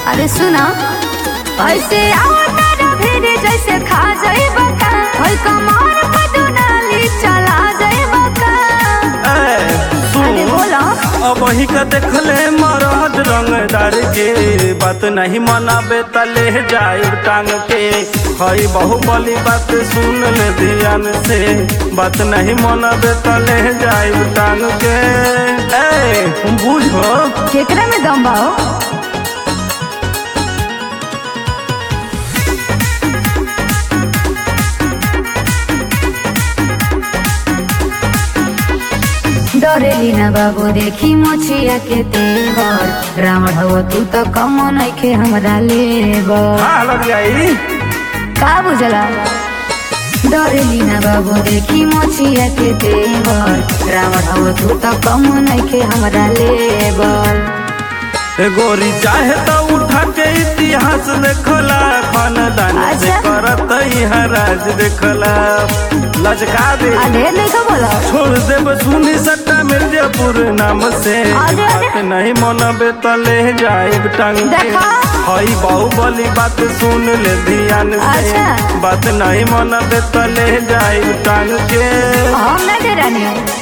अरे सुना ऐसे आवतारा भेड़े जैसे खा जाइब का होय कमर पे दुनाली चला जाइब का ए, अरे सुन बोला अब वही का देखले मरद रंगदार के बात नहीं मनाबे तले जाए टांग के हई बहुबली बात सुन ले ध्यान से बात नहीं मनाबे तले जाए टांग के ए बुझो केकरा में दम बा हो? डरेली ना बाबू देखी मोछिया के तेवर रावण हो तू तो कम नइखे हमरा लेबर हाँ लग जाई का बुझला डरेली ना बाबू देखी मोछिया के तेवर रावण हो तू तो कम नइखे हमरा लेबर ए गोरी चाहे तो उठा के इतिहास देखला खानदान से अच्छा। करत यहाँ राज देखला लचका दे अरे नहीं तो बोला छोड़ देब सुनी सट्टा मिर्जापुर नाम से अरे, अरे। बात नहीं मनबे त ले जाए टांग के देखा। हई बाहुबली बात सुन ले ध्यान से अच्छा। बात नहीं मनबे त ले जाए टांग के हम ना दे रानी हूँ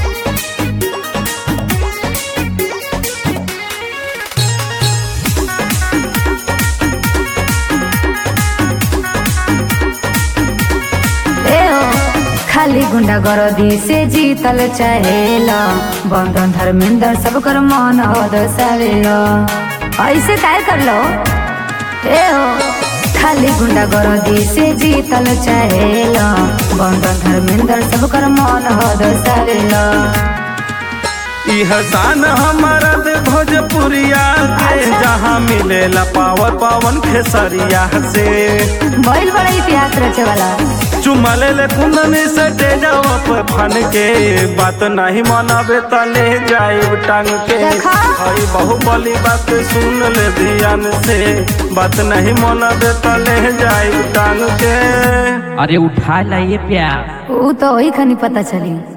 ए हो, खाली गुंडा गरदी से जीतल चाहेला बंधन धर्मेंद्र सब कर मन हो दसावेला ऐसे काय कर लो ए हो खाली गुंडा गरदी से जीतल चाहेला बंधन धर्मेंद्र सब कर मन हो दसावेला ई हसान हमारा दे भोजपुरिया के अच्छा। जहाँ मिलेला पावर पावन खेसरिया से बैल बड़ा इतिहास रचे वाला चुमा ले ले कुंदनी से जाओ पे फन के बात नहीं मनाबे त ले जाए टांग के देखा। हई बहुबली बात सुन ले ध्यान से बात नहीं मनाबे त ले जाए टांग के अरे उठा लाइए प्यार वो तो वही खनी पता चली